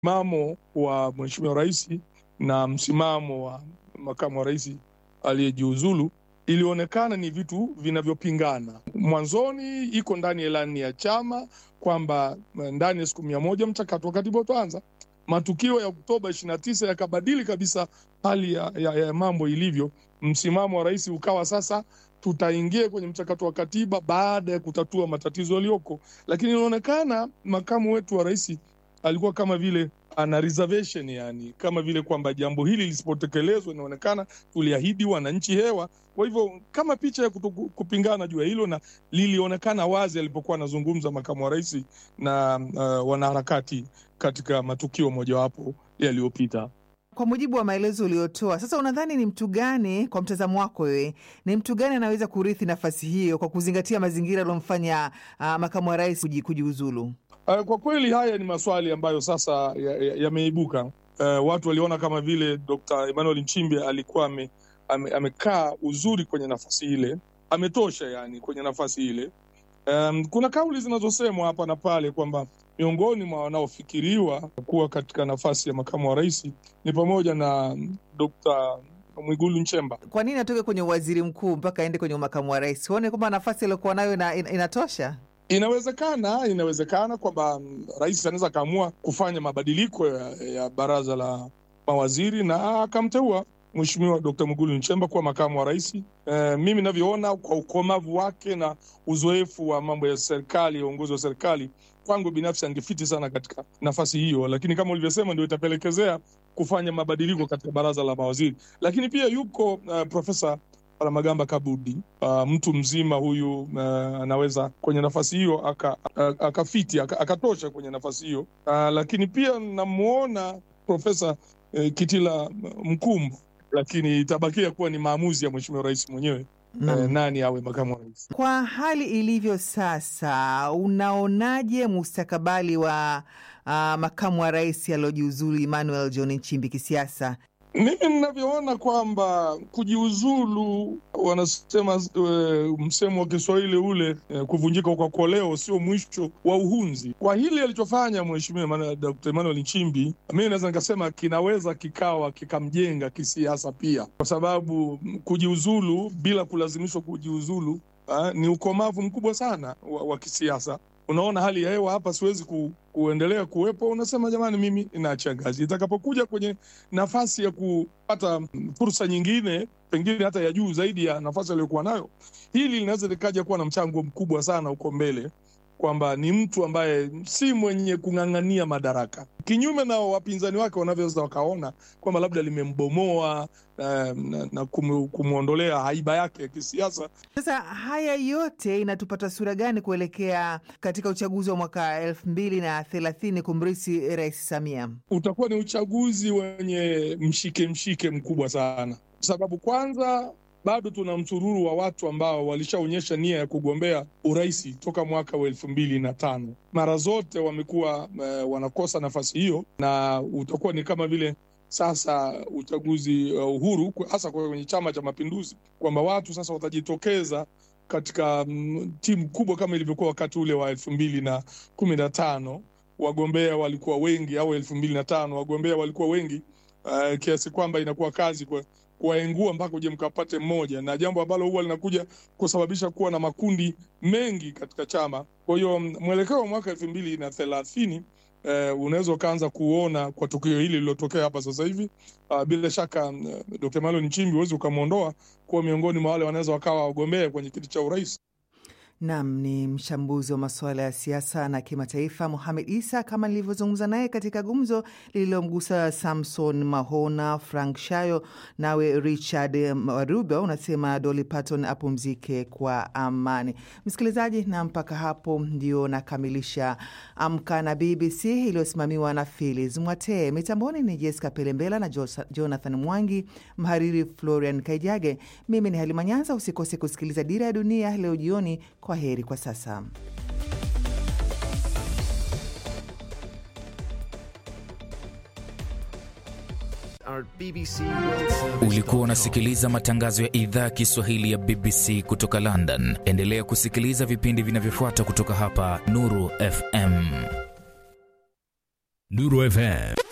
msimamo wa mheshimiwa rais na msimamo wa makamu wa rais aliyejiuzulu ilionekana ni vitu vinavyopingana. Mwanzoni iko ndani ya ilani ya chama kwamba ndani ya siku mia moja mchakato wa katiba utaanza. Matukio ya Oktoba ishirini na tisa yakabadili kabisa hali ya, ya, ya mambo ilivyo. Msimamo wa rais ukawa sasa tutaingia kwenye mchakato wa katiba baada ya kutatua matatizo yaliyoko, lakini inaonekana makamu wetu wa rais alikuwa kama vile ana reservation, yani kama vile kwamba jambo hili lisipotekelezwa, inaonekana tuliahidi wananchi hewa. Kwa hivyo kama picha ya kutuku, kupingana juu ya hilo, na lilionekana wazi alipokuwa anazungumza makamu wa rais na uh, wanaharakati katika matukio mojawapo yaliyopita. Kwa mujibu wa maelezo uliotoa sasa, unadhani ni mtu gani, kwa mtazamo wako wewe, ni mtu gani anaweza kurithi nafasi hiyo kwa kuzingatia mazingira aliyomfanya uh, makamu wa rais kujiuzulu? Uh, kwa kweli haya ni maswali ambayo sasa yameibuka ya, ya uh, watu waliona kama vile Dr. Emmanuel Nchimbi alikuwa ame, ame, amekaa uzuri kwenye nafasi ile, ametosha yani kwenye nafasi ile. Um, kuna kauli zinazosemwa hapa na pale kwamba miongoni mwa wanaofikiriwa kuwa katika nafasi ya makamu wa rais ni pamoja na Dr. Mwigulu Nchemba. Kwa nini atoke kwenye waziri mkuu mpaka aende kwenye makamu wa rais? Huone kwamba nafasi aliyokuwa nayo ina, ina, inatosha? Inawezekana, inawezekana kwamba rais anaweza akaamua kufanya mabadiliko ya, ya baraza la mawaziri na akamteua Mheshimiwa Dkt. Mwigulu Nchemba kuwa makamu wa rais. E, mimi navyoona kwa ukomavu wake na uzoefu wa mambo ya serikali ya uongozi wa serikali, kwangu binafsi angefiti sana katika nafasi hiyo, lakini kama ulivyosema, ndio itapelekezea kufanya mabadiliko katika baraza la mawaziri. Lakini pia yuko uh, Profesa Palamagamba Kabudi uh, mtu mzima huyu uh, anaweza kwenye nafasi hiyo akafiti aka akatosha aka kwenye nafasi hiyo uh, lakini pia namwona Profesa uh, Kitila Mkumbo, lakini itabakia kuwa ni maamuzi ya mheshimiwa rais mwenyewe uh, nani awe makamu wa rais. Kwa hali ilivyo sasa, unaonaje mustakabali wa uh, makamu wa rais aliojiuzulu Emmanuel John Nchimbi kisiasa? Mimi ninavyoona kwamba kujiuzulu, wanasema e, msemo wa Kiswahili ule e, kuvunjika kwa koleo sio mwisho wa uhunzi. Kwa hili alichofanya mheshimiwa Dkt. Emmanuel Nchimbi, mimi naweza nikasema kinaweza kikawa kikamjenga kisiasa pia, kwa sababu kujiuzulu bila kulazimishwa kujiuzulu ha, ni ukomavu mkubwa sana wa, wa kisiasa. Unaona hali ya hewa hapa, siwezi ku, kuendelea kuwepo. Unasema jamani, mimi inaachia ngazi. Itakapokuja kwenye nafasi ya kupata fursa nyingine, pengine hata ya juu zaidi ya nafasi aliyokuwa nayo, hili linaweza likaja kuwa na mchango mkubwa sana huko mbele, kwamba ni mtu ambaye si mwenye kung'ang'ania madaraka, kinyume na wapinzani wake wanavyoweza wakaona kwamba labda limembomoa na, na, na kumwondolea haiba yake ya kisiasa. Sasa haya yote inatupata sura gani kuelekea katika uchaguzi wa mwaka elfu mbili na thelathini kumrisi Rais Samia? Utakuwa ni uchaguzi wenye mshike mshike mkubwa sana, kwa sababu kwanza bado tuna msururu wa watu ambao walishaonyesha nia ya kugombea urais toka mwaka wa elfu mbili na tano. Mara zote wamekuwa uh, wanakosa nafasi hiyo, na utakuwa ni kama vile sasa uchaguzi uh, uhuru hasa kwenye Chama cha Mapinduzi, kwamba watu sasa watajitokeza katika mm, timu kubwa kama ilivyokuwa wakati ule wa elfu mbili na kumi na tano. Wagombea walikuwa wengi, au elfu mbili na tano wagombea walikuwa wengi uh, kiasi kwamba inakuwa kazi kwa kuwaengua mpaka uje mkapate mmoja, na jambo ambalo huwa linakuja kusababisha kuwa na makundi mengi katika chama. Kwa hiyo mwelekeo wa mwaka elfu mbili na thelathini Uh, unaweza ukaanza kuona kwa tukio hili lililotokea hapa sasa hivi. Uh, bila shaka uh, Dkt. Emmanuel Nchimbi huwezi ukamwondoa kuwa miongoni mwa wale wanaweza wakawa wagombea kwenye kiti cha urais. Nam ni mchambuzi wa masuala ya siasa na kimataifa Mohamed Isa, kama nilivyozungumza naye katika gumzo lililomgusa Samson Mahona, Frank Shayo, nawe Richard Maruba unasema Dolly Parton apumzike kwa amani. Msikilizaji, na mpaka hapo ndio nakamilisha Amka na BBC iliyosimamiwa na Philis Mwatee. Mitamboni ni Jessica Pelembela na Jonathan Mwangi, mhariri Florian Kaijage. Mimi ni Halima Nyanza. Usikose kusikiliza Dira ya Dunia leo jioni. Kwa heri kwa sasa. Ulikuwa unasikiliza matangazo ya idhaa ya Kiswahili ya BBC kutoka London. Endelea kusikiliza vipindi vinavyofuata kutoka hapa Nuru FM. Nuru FM